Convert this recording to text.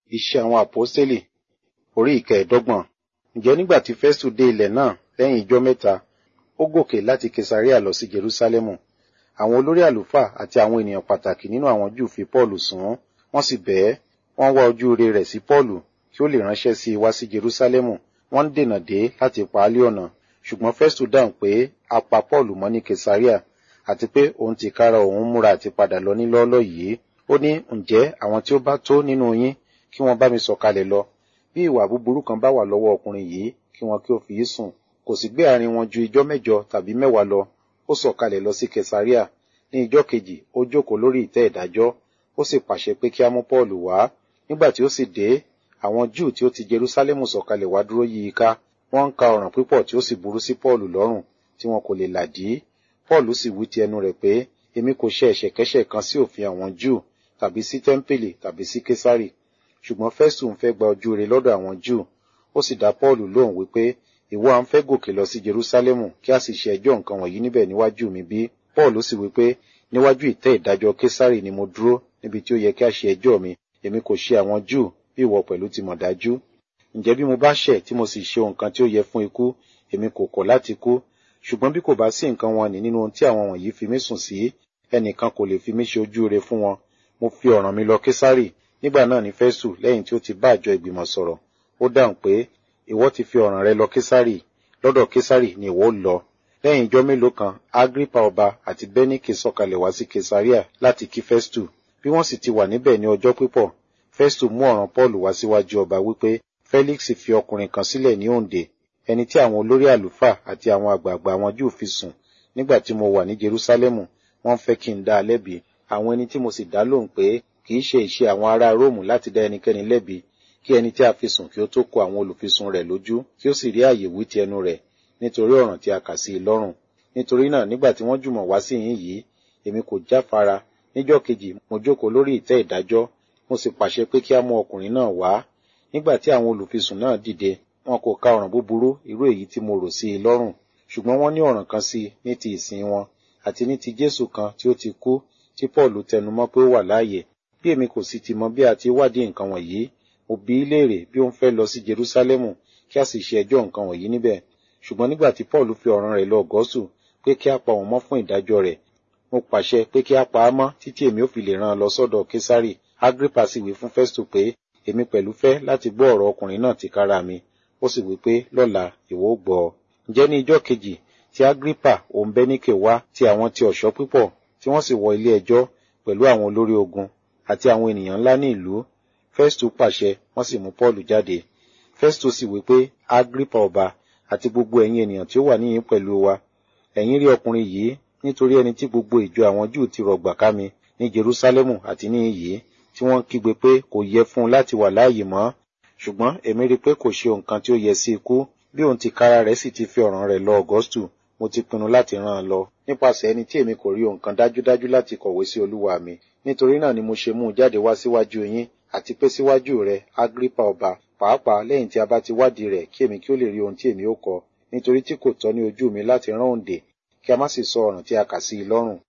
Iṣẹ́ àwọn àpọ́stélì orí ìkẹẹ̀dọ́gbọ̀n. Ǹjẹ́ nígbà tí Fẹ́stù dé ilẹ̀ náà lẹ́yìn ijọ́ mẹ́ta, ó gòkè láti Kesarea lọ sí Jerúsálẹ́mù. Àwọn olórí àlùfáà àti àwọn ènìyàn pàtàkì nínú àwọn Júù fi Pọ́ọ̀lù sùn ún, wọ́n sì bẹ̀ ẹ́, wọ́n wá ojú rere rẹ̀ sí Pọ́ọ̀lù kí ó lè ránṣẹ́ sí i wá sí Jerúsálẹ́mù, wọ́n ń dènà dé láti pa á lé ọ̀nà. Ṣùgbọ́n Fẹ́stù dáhùn pé a pa Pọ́ọ̀lù mọ́ ní Kesarea, àti pé òun tìkára òun múra àti padà lọ ní lọ́ọ́lọ́ yìí. Ó ní, ǹjẹ́ àwọn tí ó bá tó nínú yín kí wọ́n bá mi sọ̀kalẹ̀ lọ. Bí ìwà búburú kan bá wà lọ́wọ́ ọkùnrin yìí, kí wọn kí ó fi í sùn. Kò sì gbé àárín wọn ju ijọ́ mẹ́jọ tàbí mẹ́wàá lọ. Ó sọ̀kalẹ̀ lọ sí Kesarea. Ní ijọ́ kejì, ó jókòó lórí ìtẹ́ ìdájọ́. Ó sì pàṣẹ pé kí á mú Pọ́ọ̀lù wá. Nígbà tí ó sì dé, àwọn Júù tí ó ti Jerúsálẹ́mù sọ̀kalẹ̀ wá dúró yí i ká. Wọ́n ń ka ọ̀ràn pípọ̀ tí ó sì burú sí Pọ́ọ̀lù lọ́rùn, tí wọn kò lè làdí. Pọ́ọ̀lù sì wí ti ẹnu rẹ̀ pé, èmi kò ṣe ẹ̀ṣẹ̀kẹ́ṣẹ̀ kan sí òfin àwọn Júù, tàbí sí tẹ́ḿpìlì, tàbí sí Késárì. Ṣùgbọ́n Fẹ́stù ń fẹ́ gba ojú rere lọ́dọ̀ àwọn Júù. Ó sì dá Pọ́ọ̀lù lóhùn wípé, ìwọ à ń fẹ́ gòkè lọ sí Jerúsálẹ́mù kí a sì ṣe ẹjọ́ nǹkan wọ̀nyí níbẹ̀ níwájú mi bí? Pọ́ọ̀lù sì wípé, níwájú ìtẹ́ ìdájọ́ Késárì ni mo dúró níbi tí ó yẹ kí a ṣe ẹjọ́ mi. Èmi kò ṣe àwọn Júù bí ìwọ pẹ̀lú ti mọ̀ dájú. Ǹjẹ́ bí mo bá ṣẹ̀ tí mo sì ṣe nǹkan tí ó yẹ fún ikú, èmi kò kọ̀ láti kú. Ṣùgbọ́n bí kò bá sí nǹkan wọn nì nínú ohun tí àwọn wọ̀nyí fi mí sùn sí, ẹnìkan kò lè fi mí ṣe ojú rere fún wọn. Mo fi ọ̀ràn mi lọ Késárì. Nígbà náà ni Fẹ́stù lẹ́yìn tí ó ti bá àjọ ìgbìmọ̀ sọ̀rọ̀. Ó dáhùn pé, ìwọ ti fi ọ̀ràn rẹ lọ Késárì. Lọ́dọ̀ Késárì ni ìwọ ó lọ. Lẹ́yìn ijọ́ mélòó kan, Agripa ọba àti Bẹ́níkè sọ̀kalẹ̀ wá sí Kesarea láti kí Fẹ́stù. Bí wọ́n sì ti wà níbẹ̀ ní ọjọ́ pípọ̀, Fẹ́stù mú ọ̀ràn Pọ́ọ̀lù wá síwájú ọba wípé Félíksì fi ọkùnrin kan sílẹ̀ ní òǹdè, ẹni tí àwọn olórí àlùfáà àti àwọn àgbààgbà àwọn Júù fi sùn nígbà tí mo wà ní Jerúsálẹ́mù, wọ́n fẹ́ kí n dá a lẹ́bi. Àwọn ẹni tí mo sì dá lóhùn pé kì í ṣe ìṣe àwọn ará Róòmù láti dá ẹnikẹ́ni lẹ́bi, kí ẹni tí a fi sùn kí ó tó kó àwọn olùfisùn rẹ̀ lójú, kí ó sì rí àyè wí ti ẹnu rẹ̀ nítorí ọ̀ràn tí a kà sí i lọ́rùn. Nítorí náà nígbà tí wọ́n jùmọ̀ wá sí yín yìí, èmi kò jáfara. Níjọ́ kejì mo jókòó lórí ìtẹ́ ìdájọ́, mo sì pàṣẹ pé kí á mú ọkùnrin náà wá. Nígbà tí àwọn olùfisùn náà dìde, wọn kò ka ọ̀ràn búburú irú èyí tí mo rò sí i lọ́rùn. Ṣùgbọ́n wọ́n ní ọ̀ràn kan sí i ní ti ìsìn wọn, àti ní ti Jésù kan tí ó ti kú, tí Pọ́ọ̀lù tẹnumọ́ pé ó wà láàyè. Bí èmi kò sì ti mọ bí a ti wádìí nǹkan wọ̀nyí, mo bi í léèrè bí ó ń fẹ́ lọ sí Jerúsálẹ́mù kí a sì ṣe ẹjọ́ nǹkan wọ̀nyí níbẹ̀. Ṣùgbọ́n nígbà tí Pọ́ọ̀lù fi ọ̀ràn rẹ̀ lọ Ọ̀gọ́sù pé kí a pa òun mọ́ fún ìdájọ́ rẹ̀, mo pàṣẹ pé kí a pa á mọ́ títí èmi ò fi lè rán an lọ sọ́dọ̀ Késárì. Agripa sì wí fún Fẹ́stù pé èmi pẹ̀lú fẹ́ láti gbọ́ ọ̀rọ̀ ọkùnrin náà tìkára mi. Ó sì wí pé lọ́la ìwọ ó gbọ́ ọ. Ǹjẹ́ ní ijọ́ kejì tí Agripa òun Bẹ́níkè wá ti àwọn ti ọ̀ṣọ́ pípọ̀ tí wọ́n sì wọ ilé ẹjọ́ pẹ̀lú àwọn olórí ogun àti àwọn ènìyàn ńlá ní ìlú. Fẹ́stù pàṣẹ wọ́n sì mú Pọ́ọ̀lù jáde. Fẹ́stù sì wí pé Agripa ọba àti gbogbo ẹ̀yin ènìyàn tí ó wà níyìn pẹ̀lú wa. Ẹ̀yin rí ọkùnrin yìí nítorí ẹni tí gbogbo ìjọ àwọn Júù ti rọ̀gbà ká mi ní Jerúsálẹ́mù àti ní iyì tí wọ́n kígbe pé kò yẹ fún un láti wà láàyè mọ́. Ṣùgbọ́n èmi rí pé kò ṣe nǹkan tí ó yẹ sí ikú bí òun ti kára rẹ̀ sì ti fi ọ̀ràn rẹ̀ lọ Ọ̀gọ́stù mo ti pinnu láti rán an lọ nípasẹ̀ ẹni tí èmi kò rí nǹkan dájúdájú láti kọ̀wé sí olúwa mi nítorí náà ni mo ṣe mú un jáde wá síwájú yín àti pé síwájú rẹ Agripa ọba pàápàá lẹ́yìn tí a bá ti wádìí rẹ̀ kí èmi kí ó lè rí ohun tí èmi ó kọ nítorí tí kò tọ́ ní ojú mi láti rán òǹdè kí a má sì sọ ọ̀ràn tí a kà sí i lọ́rùn